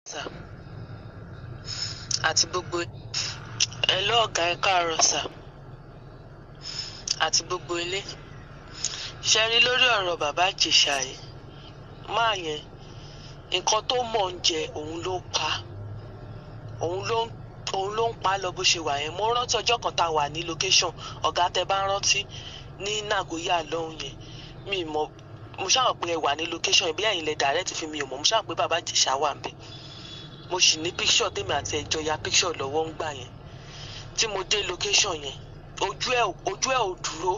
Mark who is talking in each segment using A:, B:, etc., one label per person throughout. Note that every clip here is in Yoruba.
A: sà àti gbogbo ẹ lọ́ọ̀gá ẹ káàárọ̀ sà àti gbogbo ilé ṣe rí lórí ọ̀rọ̀ bàbá ìjẹ̀ṣà yìí máa yẹn nǹkan tó mọ̀ ń jẹ òun ló pa òun ló ń òun ló ń pa á lọ bó ṣe wà yẹn mo rántí ọjọ́ kan tá a wà ní location ọ̀gá tẹ bá rántí ní Nagoya lọ́hùn yẹn mi mọ̀ mo ṣáà pé ẹ wà ní location yẹn bí ẹ̀yin lẹ direct fi mi ò mọ̀ mo ṣáà pé bàbá ìjẹ̀ṣà wà ń bẹ̀ mo sì ní picture tèmi àti ẹjọ ya picture lọ́wọ́ ń gbà yẹn tí mo dé location yẹn ojú ẹ ojú ẹ ò dúró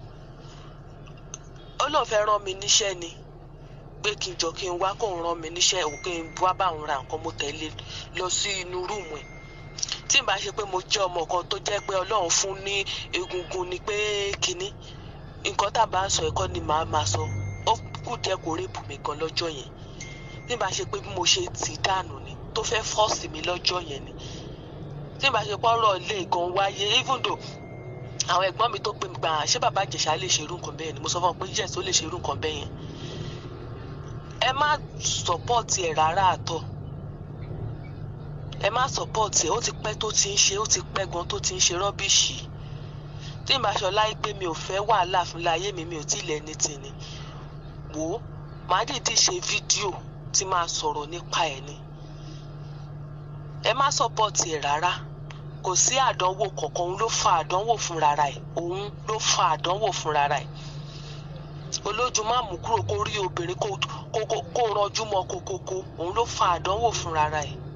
A: ó lóun fẹ́ rán mi níṣẹ́ ni pé kí n jọ kí n wá kóun rán mi níṣẹ́ òun kí n wá bá òun ra nǹkan mo tẹ̀lé lọ sí inú rúùmù ẹ̀ tí n bá ṣe pé mo jẹ́ ọmọ kan tó jẹ́ pé Ọlọ́run fún ní egungun ni pé kínní nǹkan tá a bá ń sọ ẹ̀kọ́ ni màá máa sọ ó kù díẹ̀ kó rèébù mi gan lọ́jọ́ yẹn tí n bá ṣe pé bí mo ṣe tì í dànù ni tó fẹ́ fọ́ọ̀sì mi lọ́jọ́ yẹn ni tí n bá ṣe pọ́nrọ̀ ilé gan wáyé even though àwọn ẹ̀gbọ́n mi tó pè mí gbà ṣé bàbá ìjẹ̀ṣà lè ṣerú nǹkan bẹ́ẹ̀ ni mo sọ fún wọn pé yes ó lè ṣerú nǹkan bẹ́ẹ̀ yẹn ẹ má sọpọ́ọ̀tì ẹ̀ rárá àtọ̀ ẹ má sọpọ́ọ̀tì ẹ̀ ó ti pẹ́ tó ti ń ṣe ó ti pẹ́ gan tó ti ń ṣe rọ́bìṣì tí n bá ṣọ láyé pé mi ò fẹ́ wàhálà fún láyé mi mi ò tí ì lẹ́ni tì ní wò ó màá dìídì ṣe fídíò tí máa sọ̀rọ̀ nípa ẹ̀ ni ẹ má sọpọ́ọ̀tì ẹ̀ rárá kò sí àdánwò kankan òun ló fa àdánwò fún rárá ẹ̀ òun ló fa àdánwò fún rárá ẹ̀ olójú má mú kúrò kó rí obìnrin kó kó kó rọjú mọ́ kókókó òun ló fa àdánwò fún rárá ẹ̀